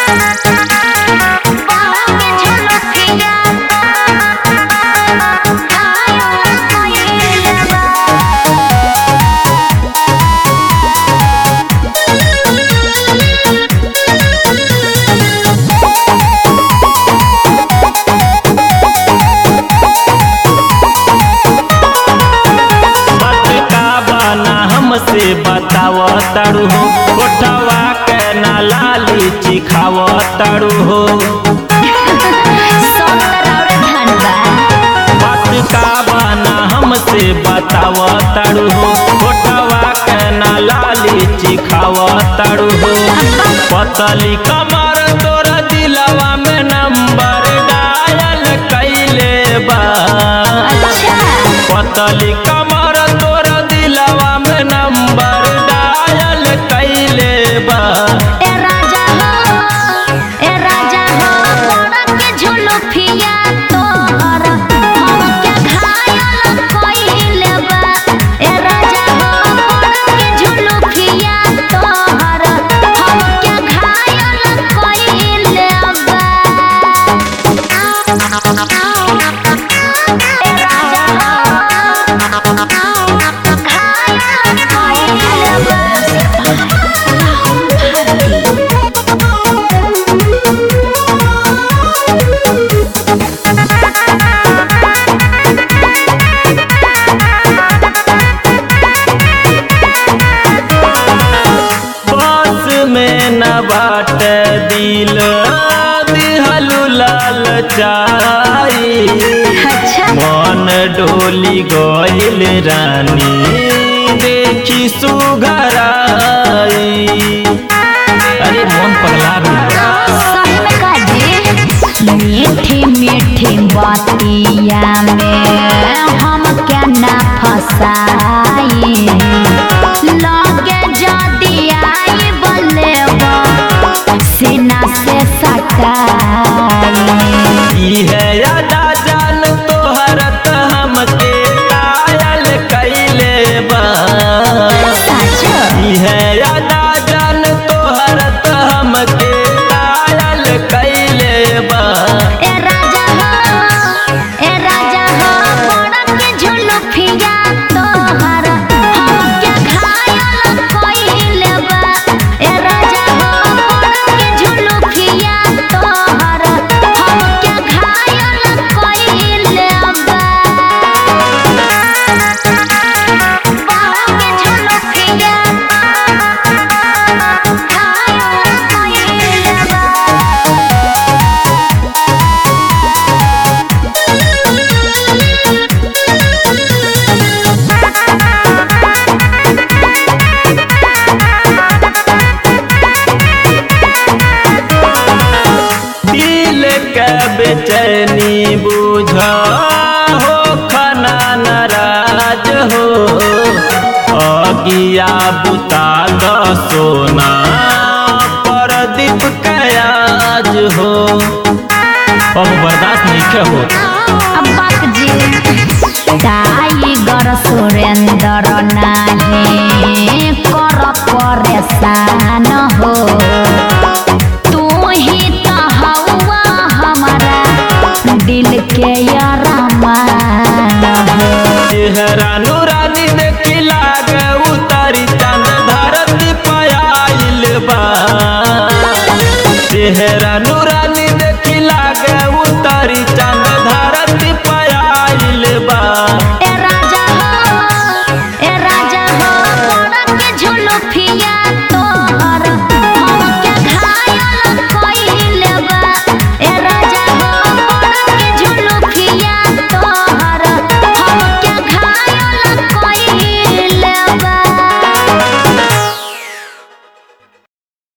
बात का बना हमसे बताव तारू हो कोठवा के ना लाली चिखाव तारू हो बात का बना हमसे बताव तारू हो कोठवा के ना लाली चिखाव तारू हो पतली कमर तोर दिलवा में नंबर डायल कैले बा पतली कमर तोर दिलवा में नंबर डायल कैले बा बस में न बाट दिल दिहलु लाल चाई मन डोली गइल रानी देखी सुघराई अरे मन पगला गइल बा। मीठी मीठी बतिया में हम क्या ना फसाई लगे जदी आई बोले सीना से सटाई ई है यादा जान तोहर त हमके कायल कैले बा सच ई है यादा जान तोहर त हमके कायल कैले बा ए राजा हो ए राजा हो बड़ा के झुलुफिया तोहर हम क्या घायल कइले बा ए राजा हो बड़ा के झुलुफिया तोहर हम क्या घायल कइले बा बड़ा के झुलुफिया घायल कइले बा दिल के बेचैनी बुझा हो खना नाराज हो अगिया बुता द सोना परदीप कयाज हो अब बर्दाश्त नहीं होता अब्बाक जी टाइगर सुरेंद्र नाही कर परेशान